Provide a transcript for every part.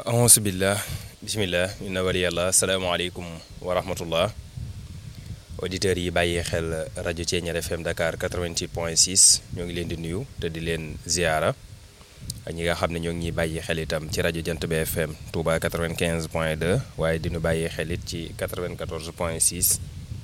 ahousubillah bisimillah inna waliyallah asalaamaaleykum wa rahmatullah auditeurs yi bàyyi xel rajo Thiéniere FM Dakar 88 point 6 ñoo ngi leen di nuyu te di leen ziara ak ñi nga xam ne ñoo ngi ñuy bàyyi xel itam ci rajo Jant bi FM Touba 95 point 2 waaye di ñu bàyyi xel it ci 94 point 6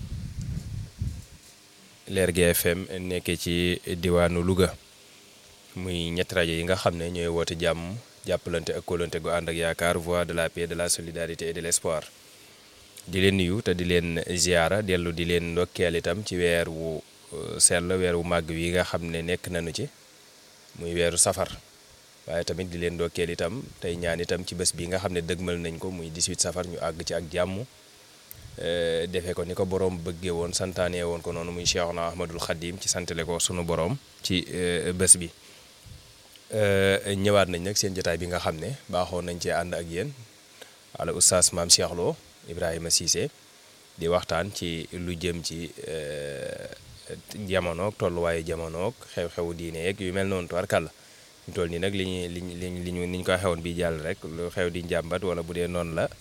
Lergui FM nekkee ci diwaanu Louga muy ñetti rajo yi nga xam ne ñooy woote jàmm jàppalante ak kóolante gu ànd ak yaakaar voix de la paix de la solidarité et de l'espoir di leen nuyu te di leen ziara dellu di leen ndokkeel itam ci weer wu sell weer wu màgg wi nga xam ne nekk nañu ci muy weeru safar waaye tamit di leen ndokkeel itam tey ñaan itam ci bés bi nga xam ne dëgmal nañ ko muy 18 safar ñu àgg ci ak jàmm defee ko ni ko borom bëggee woon santaane woon ko noonu muy Cheikhna Ahmadul Khadim ci santale ko sunu borom ci bés bi ñëwaat nañ nag seen jotaay bi nga xam ne baaxoon nañ cee ànd ak yéen ala oustaz maam Cheikh Lo Ibrahima Cissé di waxtaan ci lu jëm ci jamonoog tolluwaayu jamonoog xew-xewu diine yeeg yu mel noonu tubarkàlla ñu toll nii nag li ñu li ñu li ñu ni ñu ko xewoon bi jàll rek lu xew di njàmbat wala bu dee noonu la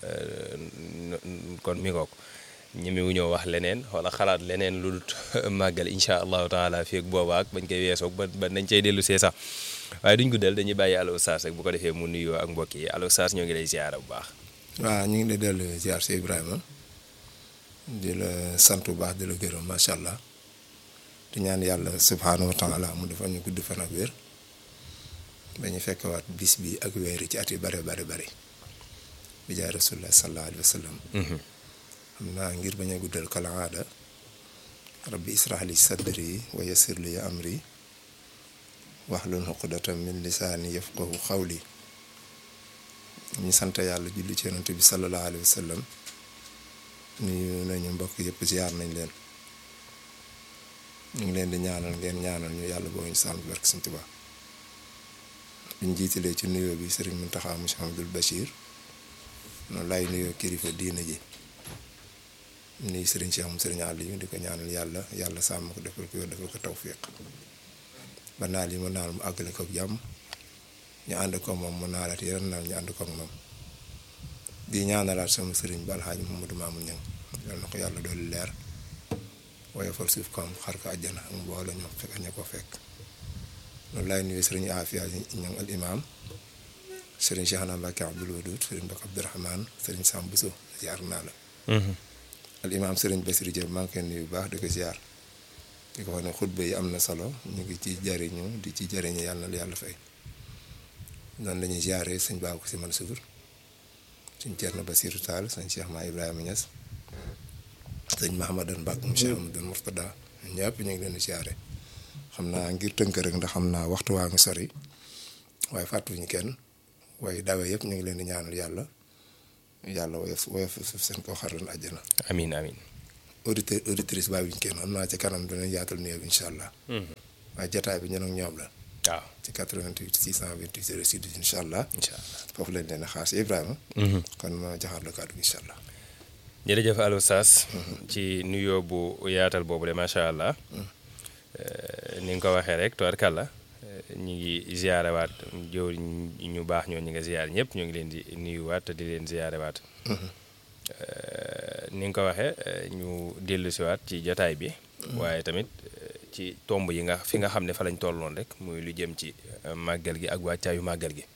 kon mi ngoog ñi wu ñëw wax leneen wala xalaat leneen lu dul màggal incha allahu taala fii ak boobaak bañ koy weesoog ba ba nañ cay dellu see sax waaye duñ guddal dañuy bàyyi Allo Oustaz rek bu ko defee mu nuyoo ak mbokk yi Allo Oustaz ñoo ngi lay ziara bu baax. waaw ñu ngi lay dellu ziar si Ibrahima di la sant bu baax di la gërëm macha allah di ñaan yàlla subhaanahu wa taala mu defal ñu gudd fan ak wér dañu fekkewaat bis bi ak weer yi ci at yu bare bare bare bi jaay rasulullah sallallahu alayhi wa sallam. xam naa ngir bañ a guddal kala aada rabbi israh li sadri wa yassir li amri wahlul uqdatan min lisaani yafqahu qawli ñu sant yàlla julli ci yonent bi sallallahu alayhi wa sallam nuyu nañu mbokk yëpp ziar nañ leen ñu ngi leen di ñaanal ngeen ñaanal ñu yàlla boo ñu sàmm barke Sëñ Tuubaa biñ jiitalee ci nuyoo bi Sëriñ Muntaxa Mouhamadul Bachir noonu laay nuyoo kilifa diina ji nuyu Sëriñ Cheikh mu Sëriñ Aliou di ko ñaanal yàlla yàlla sàmm ko defal ko defal ko tawfiq ba naal yi mu naal mu àggale ko jàmm ñu ànd ko moom mu naalaat yeneen naal ñu ànd ko moom di ñaanalaat sama sëriñ ba alxaaji Mamadou Mamoun Niang yal na ko yàlla doolu leer woyofal suuf ko am xar ko àjjana ak mbooloo ñoo fekk ña ko fekk loolu laay nuyu sëriñ Afia Niang al imam sëriñ Cheikh Ana Mbacke Abdoul Wadoud sëriñ Mbacke Abdourahmane sëriñ Sam Bousso ziar naa la al imam sëriñ Bassirou Diop maa ngi koy nuyu bu baax di ko ziar di ko wax ne xutba yi am na solo ñu ngi ci jariñu di ci jariñu yàlla na yàlla fay noonu la ñuy ziare sëñ Babou Si Mansour suñ Thierno Bassirou Tall sëñ Cheikh Ma Ibrahima Niass sëñ Mahamadan Mbacke mu Cheikh Amadou Mourtada ñëpp ñu ngi leen di ziare xam naa ngir tënk rek ndax xam naa waxtu waa ngi sori waaye fàttuñu kenn waaye dawe yëpp ñu ngi leen di ñaanal yàlla yàlla woyof woyof suuf seen koo xaroon àjjana. amiin amiin. auditeur auditrice bàyyi wuñ kenn am naa ci kanam dinañ yaatal nuyoo bi incha allah. waaye jotaay bi ñun ak ñoom la. waaw ci 88 628 06 incha allah. incha allah foofu lañ leen a xaar si Ibrahima. kon ma joxaat la kàddu gi incha allah. jërëjëf Allo Oustaz ci nuyoo bu yaatal boobu de macha allah. ni nga ko waxee rek tubarkàlla ñu ngi ziarewaat jëw ñu baax ñoo ñi nga ziare ñëpp ñu ngi leen di nuyuwaat te di leen ziarewaat. ni nga ko waxee ñu dellu siwaat ci jotaay bi. waaye tamit ci tomb yi nga fi nga xam ne fa lañ tolloon rek muy lu jëm ci màggal gi ak wàccaayu màggal gi.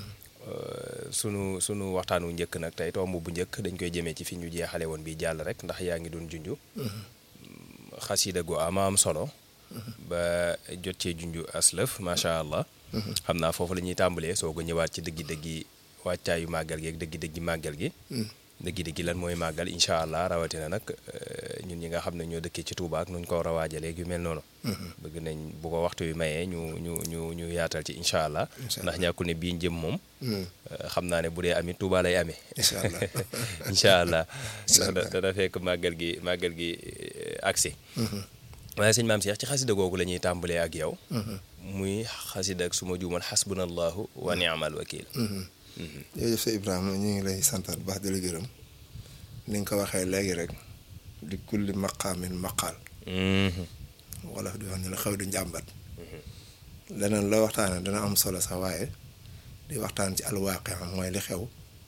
sunu sunu waxtaan wu njëkk nag tey tomb bu njëkk dañ koy jëmee ci fi ñu jeexale woon bi jàll rek ndax yaa ngi doon junju. xasida gu ama am solo. ba jot cee junju aslëf macha allah. xam naa foofu la ñuy tàmbalee soo ko ñëwaat ci dëggi-dëggi wàccaayu màggal gi ak dëggi-dëggi màggal gi. dëggi-dëggi lan mooy màggal incha allah rawatina nag ñun ñi nga xam ne ñoo dëkkee ci Touba ak nuñ ko war a waajalee yu mel noonu. bëgg nañ bu ko waxtu wi mayee ñu ñu ñu ñu yaatal ci incha allah. ndax ñàkku ne bii jëm moom. xam naa ne bu dee amit Touba lay amee. incha allah incha allah. ndax dana fekk màggal gi màggal gi agsi waaye sëñ maam Cheikh ci xasida googu la ñuy tàmbalee ak yow. muy xasida ak suma juumal xasbunallahu wa ni'mal wakil. jërëjëf sa Ibrahima ñu ngi lay santaat baax di la gërëm ni nga ko waxee léegi rek di kulli maqaamin maqaal. wala di wax ne la xew di njàmbat. leneen loo waxtaanee dana am solo sax waaye di waxtaan ci alwaaqi mooy li xew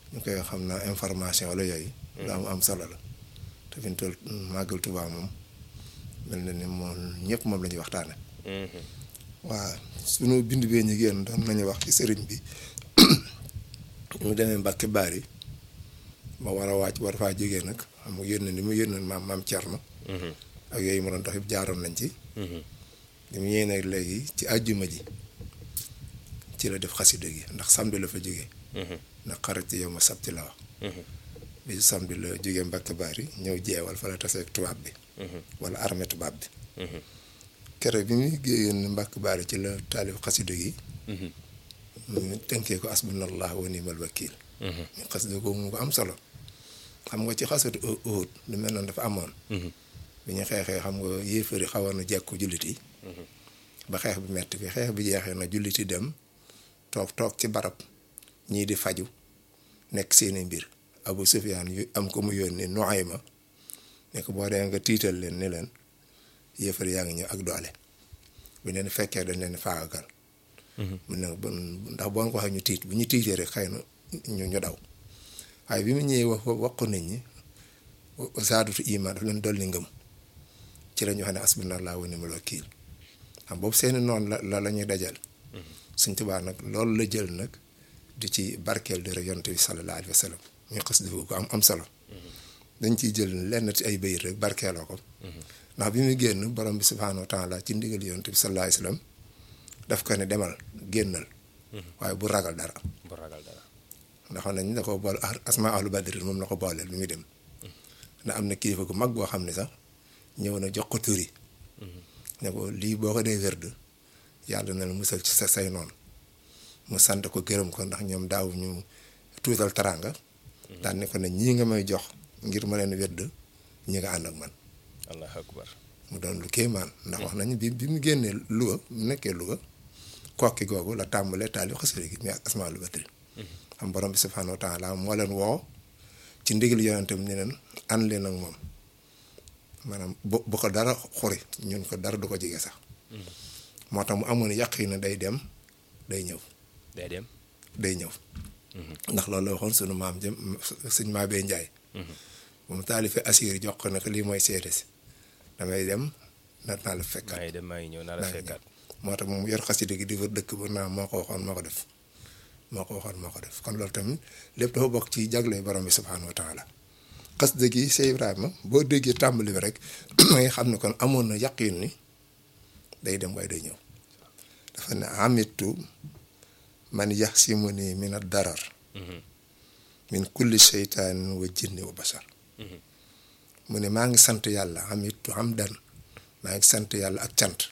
ñu koy xam naa information wala yooyu. lu am am solo la. te fi mu toll màggal Tuubaa moom mel na ni moom ñëpp moom la ñuy waxtaane waaw sunu bind bee ñu génn doon nañu wax ci sëriñ bi mu demee Mbàkke Baari ba war a wàcc war faa jógee nag xam nga yónne ni mu yónne maam maam Cerno ak yooyu mu doon dox yëpp jaaroon nañ ci li mu ñëwee nag léegi ci àjjuma ji ci la def xasida gi ndax samedi la fa jógee ndax xarit ci yow ma sabti la wax bi su samedi la jógee Mbàkke Baari ñëw jeewal fa la taseeg tubaab bi wala armée tubaab bi kere bi muy génn Mbàkke Baari ci la taalif xasida gi ñu tënkee ko asbunallah wa nimal wakiil ñu xasida ko mu am solo xam nga ci xasatu Uhud lu mel noonu dafa amoon bi ñu xeexee xam nga yéefari xawoon na jekku jullit yi ba xeex bi metti bi xeex bi jeexee na jullit yi dem toog toog ci barab ñii di faju nekk seeni mbir Abu Sufyaan yu am ko mu yónni Nuayma ne ko boo dee nga tiital leen ni leen yéefar yaa ngi ñëw ak doole bu leen fekkee dañ leen faagagal mu ne ndax boo ko waxee ñu tiit bu ñu tiitee rek xëy na ñu ñu daw waaye bi mu ñëwee wax wax ko nit ñi saadatu iman daf leen dolli ngëm ci la ñu xam ne asbunallah wa ni'mal wakiil xam boobu seeni noonu la la la ñuy dajal suñ tubaa nag loolu la jël nag di ci barkeel di rek yonent bi sallallahu alayhi wa sallam ñu xas def ko am am solo dañ ciy jël lenn ci ay bayit rek barkeeloo ko ndax bi muy génn borom bi subhaanahu wa taala ci ndigal yonent bi sallallahu alayhi wa sallam daf ko ne demal génnal waaye bu ragal dara bu ragal dara ndax nañ da ko boole asma ahlu badrin moom la ko booleel bi muy dem ndax am na kilifa gu mag boo xam ne sax ñëw na jox ko turi ne ko lii boo ko dee wérd yàlla na la musal ci sa say noonu mu sant ko gërëm ko ndax ñoom daaw ñu tuutal taranga daan ne ko ne ñii nga may jox ngir ma leen wérd ñi nga ànd ak man allahu akbar mu doon lu kéemaan ndax wax nañu bi bi mu génnee Louga mu nekkee Louga kokki googu la tàmbalee taali xasida gi muy asmaa lu batri xam borom bi subhaanahu wa taala moo leen woo ci ndigal yonentam ni leen ànd leen ak moom maanaam bu bu ko dara xuri ñun ko dara du ko jege sax moo tax mu amoon yàq yi ne day dem day ñëw day dem day ñëw ndax loolu la waxoon sunu maam jëm suñ maa bee njaay bu mu taalifee assir jox ko nag lii mooy seede si damay dem na naa la fekkaat maa ngi dem maa ngi ñëw naa la fekkaat moo tax moom yor xasida gi di wër dëkk ba naa moo ko waxoon moo ko def moo ko waxoon moo ko def kon loolu tamit lépp dafa bokk ci jagle borom bi subhaanahu wa taala xasida gi Cheikh Ibrahima boo déggee tàmbali bi rek ngay xam ne kon amoon na yaqin ni day dem waaye day ñëw dafa ne amitu man yaxsimuni min ad darar min kulli seytaanin wa jinni wa basar mu ne maa ngi sant yàlla amitu hamdan maa ngi sant yàlla ak cant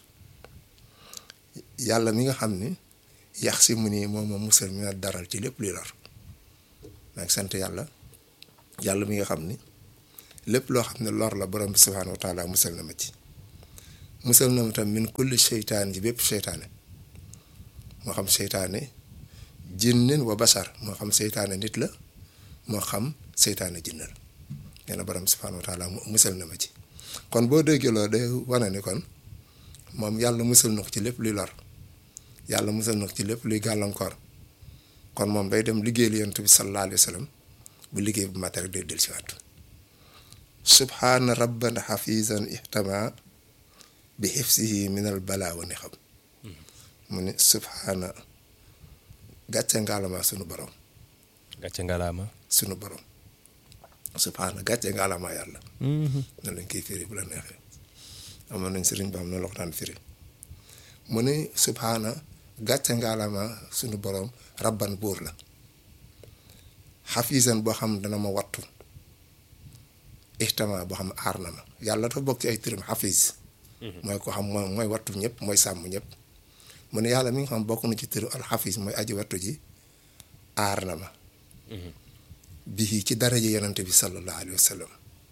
yàlla mi nga xam ni yax si mu nii moom ma musal mi nga daral ci lépp luy lor maa ngi sant yàlla yàlla mi nga xam ni lépp loo xam ne lor la borom bi subhaanahu wa taala musal na ma ci musal na ma tam min kulli seytaan ji bépp seytaane moo xam seytaane jinnin wa basar moo xam seytaane nit la moo xam seytaane jinn la nee na borom bi subhaanahu wa taala musal na ma ci kon boo déggee loolu day wane ni kon moom yàlla musal na ko ci lépp luy lor yàlla musal na ko ci lépp luy gàllankoor kon moom day dem liggéeyal yonent bi sallallahu alayhi wa sallam bu liggéey bu mat rek day del si waat subhaana rabban xafizan ihtama bi xifsihi min al balaa wa nixam mu ne subhaana gàcce ngaalama sunu borom gàcce ngalaama sunu borom subhaana gàcce ngaalama yàlla na lañ koy firi bu la neexee amoon nañ sëriñ ba am na la ko daan firi mu ne subhaana gàcce ngaalama sunu borom rabban buur la xafisan boo xam dana ma wattu ixtama boo xam aar na ma yàlla dafa bokk ci ay turam xafis mooy ko xam mooy mooy wattu ñëpp mooy sàmm ñëpp mu ne yàlla mi nga xam bokk na ci turu alxafis mooy aji wattu ji aar na ma bii ci daraja yonante bi sallallahu alayhi wa sallam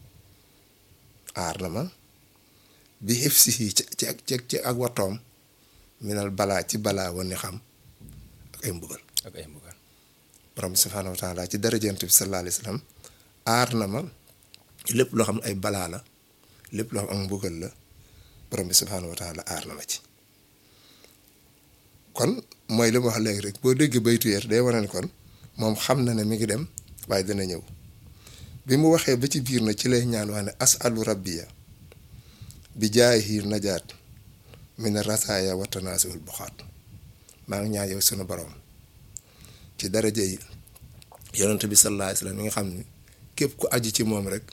aar na ma bi xifsihi ci ci ci ak wattoom minal balaa ci balaa wane xam ak ay mbugal ak ay mbugal borom bi subhaanahu wa taala ci daraja yonante bi sallallahu alayhi wa sallam aar na ma lépp loo xam ne ay balaa la lépp loo xam ak mbugal la borom bi subhaanahu wa taala aar na ma ci kon mooy li ma wax léegi rek boo déggee baytu yeer day wane ne kon moom xam na ne mi ngi dem waaye dana ñëw bi mu waxee ba ci biir na ci lay ñaan wax ne asalu rabbiya bi jaayihi najaat min rasaaya wa tanaasiwul buxaat maa ngi ñaan yow sunu borom ci daraja yi yonent bi sallallahu alayhi wasallam mi nga xam ne képp ku aju ci moom rek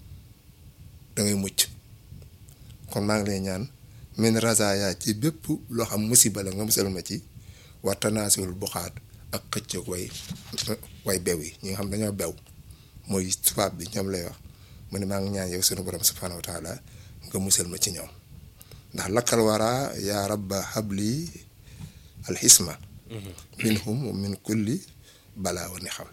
dangay mucc kon maa ngi lay ñaan min rasaaya ci bépp loo xam musiba la nga musal ma ci wa tanaasiwul buxaat ak xëccoog way way bew yi ñi nga xam dañoo bew mooy tubaab bi ñoom lay wax mu ne maa ngi ñaan yow sunu borom subhanahu wa taala nga musal ma ci ñoom ndax lakkal wara yaa rabba habli alxisma minhum wa min kulli balaa wa ni xam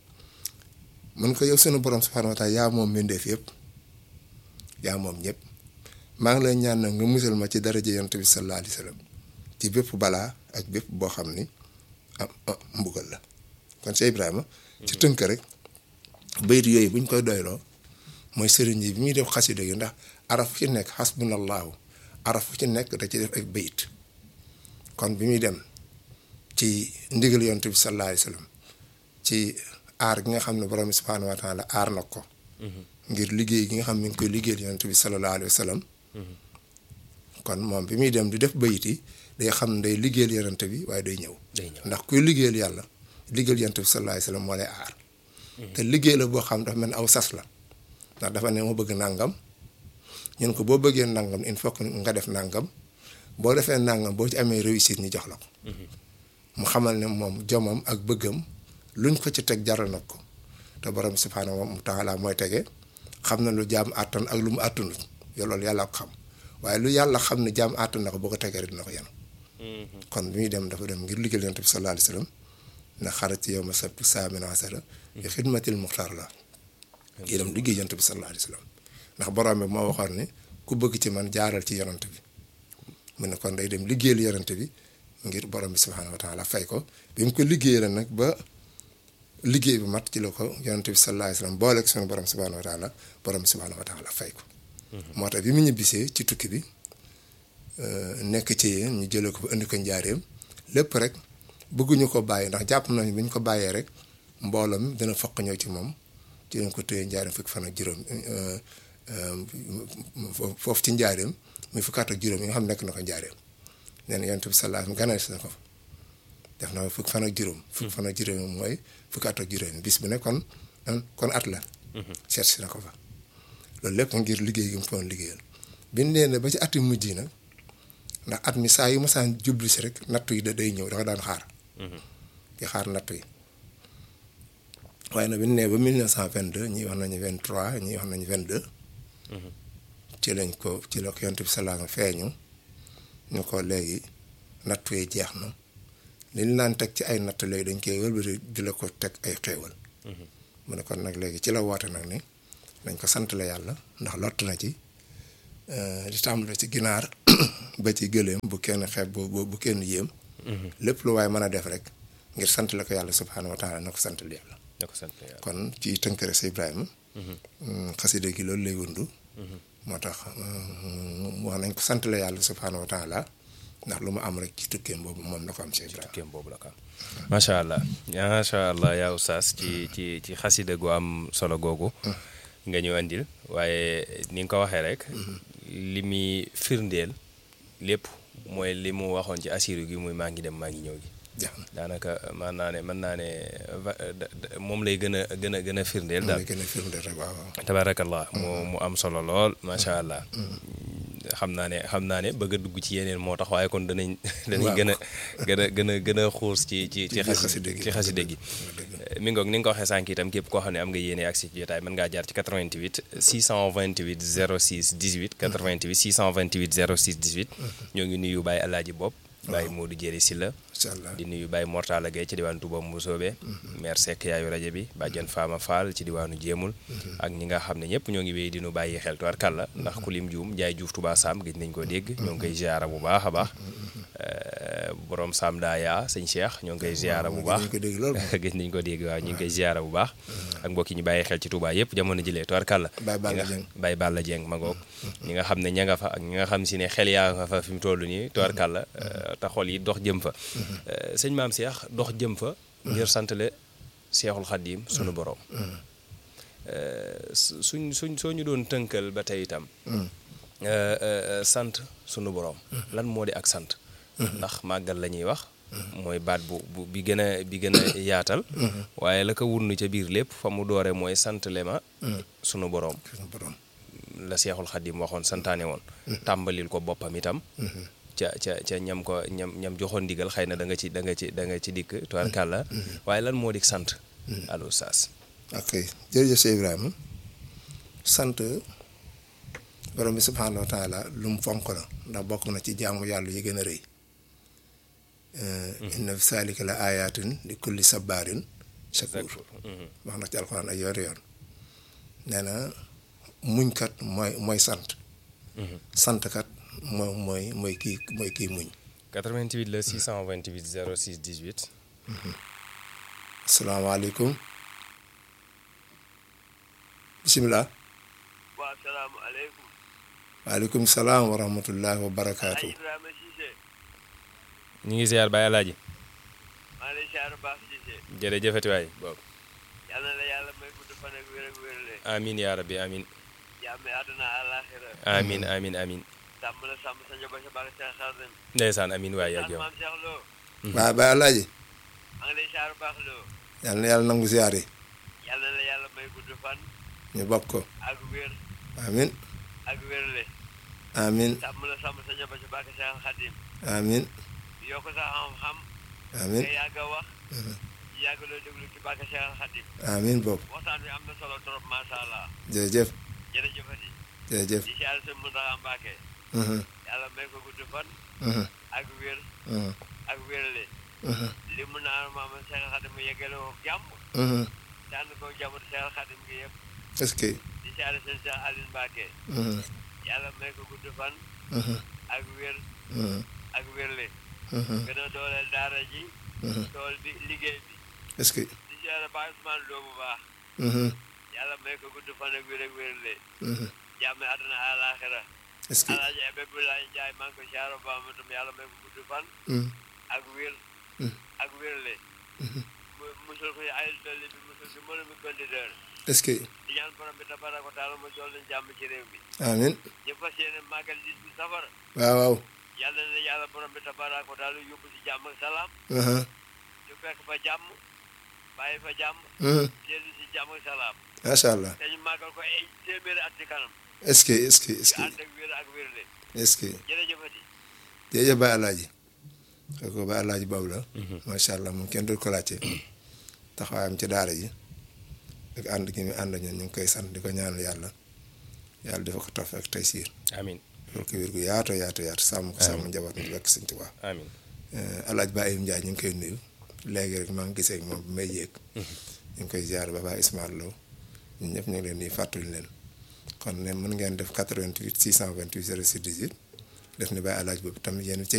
mun ko yow sunu borom subhanahu wa taala yaa moom mbindeef yëpp yaa moom ñëpp maa ngi lay ñaan nag nga musal ma ci daraja yonent bi sallallahu alayhi wa sallam ci bépp balaa ak bépp boo xam ni am mbugal la kon Cheikh Ibrahima ci tënk rek bayit yooyu buñ koy doyloo mooy sëriñ yi bi muy def xasida gi ndax araf fu ci nekk xasbunallahu araf fu ci nekk da ci def ak bayit kon bi muy dem ci ndigal yonent bi sallallahu alayhi wasallam ci aar gi nga xam ne borom bi subhaanahu wa taala aar na ko ngir liggéey gi nga xam ne mi ngi koy liggéeyal yonent bi sallallahu alayhi wasallam kon moom bi muy dem di def bayit yi day xam ne day liggéeyal yonent bi waaye day ñëw ndax kuy liggéeyal yàlla liggéeyal yonent bi sallallahu alayhi wasallam moo lay aar te liggéey la boo xam dafa mel ni aw sas la ndax dafa ne ma bëgg nàngam ñun ko boo bëggee nàngam il faut que nga def nàngam boo defee nàngam boo ci amee réussite ñu jox la ko mu xamal ne moom jomam ak bëggam luñ ko ci teg jaral nag ko te borom subhaanahu wa taala mooy tege xam na lu jaam àttan ak lu mu àttanut yow loolu yàlla ko xam waaye lu yàlla xam ne jaam àttan na ko boo ko tegee rek dina ko yenu kon bi muy dem dafa dem ngir liggéeyal yonent bi sallallahu alayhi wasallam na xarat yow ma sabti saamina asara bi xidmatil muxtaar la kii dem liggéey yonent bi sallallahu alayhi wasallam ndax borom bi moo waxoon ne ku bëgg ci man jaaral ci yonent bi mu ne kon day dem liggéeyal yonent bi ngir borom bi subhaanahu wa taala fay ko bi mu ko liggéeyal nag ba liggéey bi mat ci la ko yonent bi sallallahu alayhi wasallam booleeg sunu borom subhaanahu wa taala borom bi subhaanahu wa taala fay ko. moo tax bi mu ñibbisee ci tukki bi nekk ci yéen ñu jëlee ko ba indi ko njaareem lépp rek bëgguñu ko bàyyi ndax jàpp nañu bu ñu ko bàyyee rek mbooloo mi dana foq ñëw ci moom ci lañ ko téye njaareem fukki fan ak juróom foofu ci njaareem muy fukkaat ak juróom yi nga xam nekk na ko njaareem nee na yonent bi sallallahu alayhi wasallam ganale na ko fa def na fukki fan ak juróom. fukki fan ak juróom mooy fukkaat ak juróom bis bu ne kon kon at la. seet si na ko fa. loolu lépp ngir liggéey gi mu ko doon liggéeyal bi ñu nee ba ci at yu mujj yi nag ndax at mi saa yu ma saan jublu si rek nattu yi da day ñëw dafa daan xaar. di xaar nattu yi. waaye nag bi ñu nee ba 1922 ñii wax nañu 23 ñii wax nañu 22. ci lañ ko ci la ko yonent bi salaam feeñu ñu ko léegi nattu yi jeex na li ñu naan teg ci ay natt léegi dañ koy wëlbati di la ko teg ay xéewal. mu ne kon nag léegi ci la woote nag ni dañ ko sant la yàlla ndax lott na ci di tàmbale ci ginaar ba ci gëléem bu kenn xeeb bu bu kenn yéem. lépp lu waaye mën a def rek ngir sant la ko yàlla subhaanahu wa taala na ko sant la yàlla. na ko sant yàlla kon ci tënk rek sa Ibrahima. xasida gi loolu lay wundu. moo tax wax nañ ko sant la yàlla subhaanahu wa taala ndax lu mu am rek ci tukkeem boobu moom la ko am si Ibrahima. tukkeem boobu la ko am macha allah macha allah yaa oustaz ci ci ci xasida gu am solo googu. nga ñu andil waaye ni nga ko waxee rek. li muy firndeel lépp mooy li mu waxoon ci asiru gi muy maa ngi dem maa ngi ñëw gi. daanaka mën naa ne mën naa ne moom lay gën a gën a gën a firndeel daal gën a firndeel rek waaw tabaarakallah mu mu am solo lool macha allah xam naa ne xam naa ne bëgg a dugg ci yeneen moo tax waaye kon danañ danañ gën a gën a gën a gën a xuus ci ci ci xaside ci xaside gi mi ngoog ni nga ko waxee sànq itam képp koo xam ne am nga yéene ak si jotaay mën ngaa jaar ci 88 628 06 18 88 628 06 18 ñoo ngi nuyu Baye Alaaji Bopp Baye Modou Jéeri Silla di nuyu Baye Mortala Gueye ci diwaanu Touba Mbusoobe maire Seck yaayu rajo bi Badiane Fama Fall ci diwaanu Jéemul ak ñi nga xam ne ñëpp ñoo ngi wéy di nu bàyyi xel tuwaar kàlla ndax ku lim juum jaay juuf Touba Sam gëj nañ ko dégg ñoo ngi koy ziara bu baax a baax borom Sam Daaya sëñ Cheikh ñoo ngi koy ziara bu baax gëj nañ ko dégg waaw ñu ngi koy ziara bu baax ak mbokk yi ñu bàyyi xel ci Touba yëpp jamono jëlee tuwaar kàlla Baye Balla Dieng ma ngoog ñi nga xam ne ña nga fa ak ñi nga xam si ne xel yaa nga fa fi mu toll nii tuwaar kàlla te xol yi dox jëm fa sëñ maam Cheikh dox jëm fa ngir santale seexul xaddiim sunu borom suñ suñ soo ñu doon tënkal ba tey itam sant sunu borom lan moo di ak sant ndax màggal la ñuy wax mooy baat bu bu bi gën a bi gën a yaatal waaye la ko wunn ca biir lépp fa mu doore mooy sant le ma sunu borom sunu borom la seexul xaddiim waxoon santaane woon tàmbalil ko boppam itam ca ca ca ñam ko ñam ñam joxoon ndigal xëy na da nga ci da nga ci da nga ci dikk tubaarkàlla waaye lan moo di sant allo saas ok jërëjëf Cheikh Ibrahima sant borom bi subhaanahu wa taala lu mu fonk la ndax bokk na ci jaamu yàlla yi gën a rëy inna fi saalika la ayatin li kulli sabaarin shakur wax na ci alxuraan ay yoon yoon nee na muñkat mooy mooy sant santkat mooy mooy mooy kii mooy kii muñ 88 la 628 06 18 asalaamaaleykum bisimilah waaw salaamaaleykum. waaleykum salaam wa rahmatullahi wa barakaatu. Ibrahima Cissé. ñu ngi ziar Baye Alaaji maa ngi lay ziar baax Cissé. jërëjëfati waay boobu yal na la yàlla may gudd fan ak wér ak wérle. amin yaa rabbi amin jàmm àdduna àllaaxira. amin amin amin sàmm la sàmm sa njaboot sa baax Cheikh Xaadim. ndeysaan amin waay ak sant yow maam Cheikh Lo. waaw Baye Alaaji maa ngi lay ziar baax Lo. yal na yàlla nangu ziar yi yal na la yàlla may gudd fan ñu bokk ko ak wér amin ak wérle. amin sàmm la sàmm sa njaboot sa baax Cheikh Xaadim. amin yokk sa xam-xam. amin nga yàgg a wax. yàgg loo déglu ci baax Cheikh Xaadim. amin boobu waxtaan bi am na solo trop macha allah. jërëjëf jërëjëfati. jërëjëf di ziar sa Muntaxa Mbàkke. mhm, yàlla may ko gudd fan. mhm, ak wér mhm, ak wérle. mhm, li mu naan maama Cheikh Xadim mu yeggale ko jàmm mhm. daan ko jàmm Cheikh Xadim gi yëpp est-ce que di siyaare seen Cheikh Aline Mbacke mhm, yàlla may ko gudd fan mhm, ak wér mhm, ak wérle mhm, gën a dooleel daara ji mhm. tool bi liggéey bi est-ce que di siyaare Baye Ousmane Lo bu baax mhm, yàlla may ko gudd fan ak wér ak wérle mhm. jàmm àdduna àlaaxira est-ce que alaaji Abdoulaye Ndiaye maa ngi ko siyaare ba ma tam yàlla may ko gudd fan mhm, ak wér mhm, ak wérle mhm. mu musul ko ay dolli bi musul si mënu mi conditeur est-ce que di ñaan borom bi tabaraka wa taala mu jool leen jàmm ci réew mi amin ñu fas yéene màggal dis bi safar waaw waaw yàlla na yàlla borom bi tabaraka wa taala yóbbu si jàmm ak salaam mhm, ñu fekk fa jàmm bàyyi fa jàmm mhm. dellu si jàmm ak salaam macha allah te ñu màggal ko ay téeméeri at ci kanam est-ce que est-ce que est-ce yu que ànd ak wér ak wérle est-ce que jërëjëfati jërëjëf Baye Alaaji kooku Baye Alaaji boobu la macha allah moom kenn dul ko laajte taxawaayam ci daara ji ak ànd gi mu ànd ñun ñu ngi koy sant di ko ñaanal yàlla yàlla dafa ko tof ak tey siir amin loolu ko wér gu yaato yaato yaatu sàmm ko sàmm njaboot mi bekk sëñ Tuubaa amin Alaaji Ba Ayim Ndiaye ñu ngi koy nuyu léegi rek maa ngi gisee ak moom bi may yéeg ñu ngi koy ziar ba Baye Ismaël Lo ñun ñëpp ñu ngi leen di fàttali leen kon ne mën ngeen def 88 628 06 18 def ni Baye Alaaji boobu tamit yéen ci